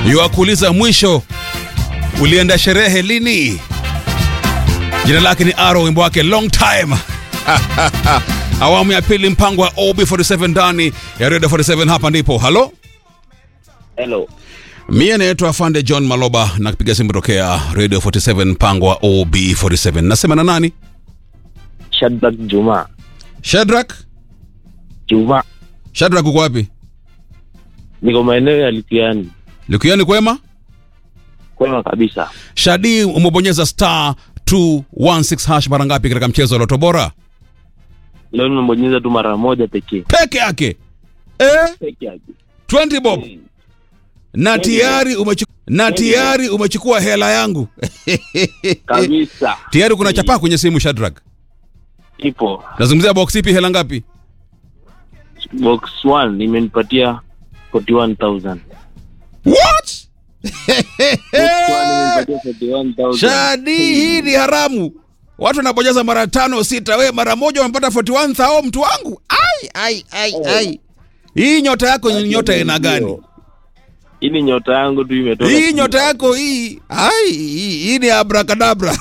Yuwakuuliza mwisho ulienda sherehe lini? Jina lake ni Aro, wimbo wake long time. Awamu ya pili, mpango wa OB47 ndani ya Radio 47. Hapa ndipo halo, Hello. mie naitwa Afande John Maloba na kupiga simu tokea Radio 47, mpango wa OB47. Nasema na nani? Shadrack Juma. Shadrack. Juma. Shadrack, uko wapi? Niko maeneo ya Litiani. Likuyani kwema? Kwema kabisa. Shadi, umebonyeza star 216 hash mara ngapi katika mchezo wa Loto Bora? Leo nimebonyeza tu mara moja pekee. Peke yake eh? Peke yake. 20 bob na tayari umechukua na tayari umechukua hela yangu Kabisa. tayari kuna chapaa kwenye simu Shadrack. Ipo. Nazungumzia box ipi, hela ngapi? Box 1 imenipatia 41000. What? Box 1 imenipatia 41000. Shadi, hii ni haramu. Watu wanabonyeza mara tano sita, we mara moja wamepata 41 mtu wangu. Ai, ai, ai, ai. Hii nyota yako ni nyota aina gani? Hii ni nyota yangu tu imetoka. Hii nyota yako hii, ai, hii, hii ni abrakadabra.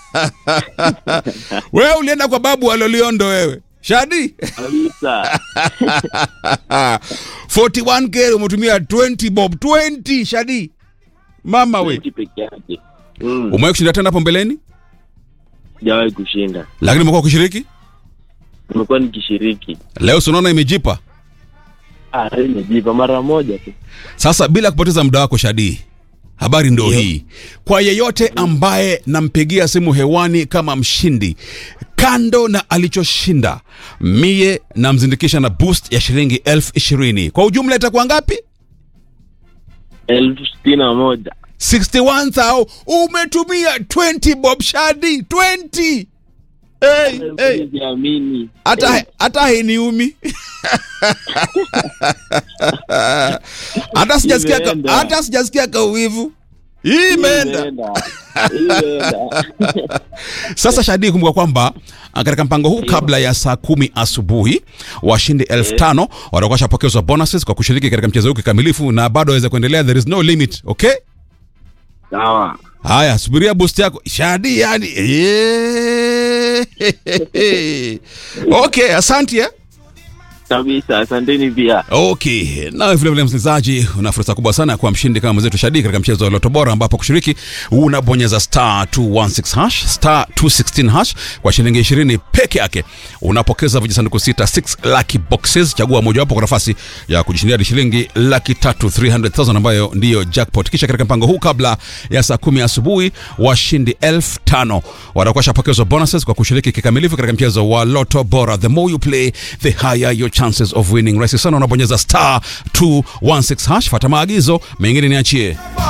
wewe ulienda kwa babu aloliondo wewe. Shadi. Kabisa. 41k umetumia 20 bob 20 Shadi. Mama we. Hii peke yake. Mm. Umewahi kushinda tena hapo mbeleni? Sijawahi kushinda. Lakini umekuwa ukishiriki? Nimekuwa nikishiriki. Leo si unaona imejipa. Ah, leo nimejipa mara moja tu. Sasa bila kupoteza muda wako Shadi, habari ndo Ndio. hii. Kwa yeyote ambaye nampigia simu hewani kama mshindi, kando na alichoshinda, mie namzindikisha na boost ya shilingi elfu ishirini. Kwa ujumla itakuwa ngapi? elfu sitini na moja. 61,000. Umetumia 20 bob Shadi, 20. Hey, hey. Sijiamini. hata hata hainiumi hata sijasikia ka, Imeenda. hata sijasikia kauwivu hii imeenda Imeenda. Imeenda. sasa shadi kumbuka kwamba ah, katika mpango huu kabla ya saa kumi asubuhi washindi elfu tano watakuwa washapokezwa bonuses kwa kushiriki katika mchezo huu kikamilifu na bado waweza kuendelea there is no limit okay Sawa. haya subiria boost yako shadi yani Eh. okay asante eh? Kabisa. Asanteni pia. Okay, na vile vile msikilizaji, una fursa kubwa sana ya kuwa mshindi kama mwenzetu Shadi katika mchezo wa Loto Bora, ambapo kushiriki unabonyeza star 216 hash star 216 hash kwa shilingi 20 peke yake. Unapokeza vijisanduku sita 6 lucky boxes, chagua mojawapo kwa nafasi ya kujishindia hadi shilingi laki tatu 300,000 ambayo ndiyo jackpot. Kisha katika mpango huu kabla ya saa kumi asubuhi washindi elfu tano watakuwa washapokezwa bonuses kwa kushiriki kikamilifu katika mchezo wa Loto Bora. The more you play, the higher your chances of winning. Rahisi sana, unabonyeza star 216 hash, fata maagizo mengine niachie.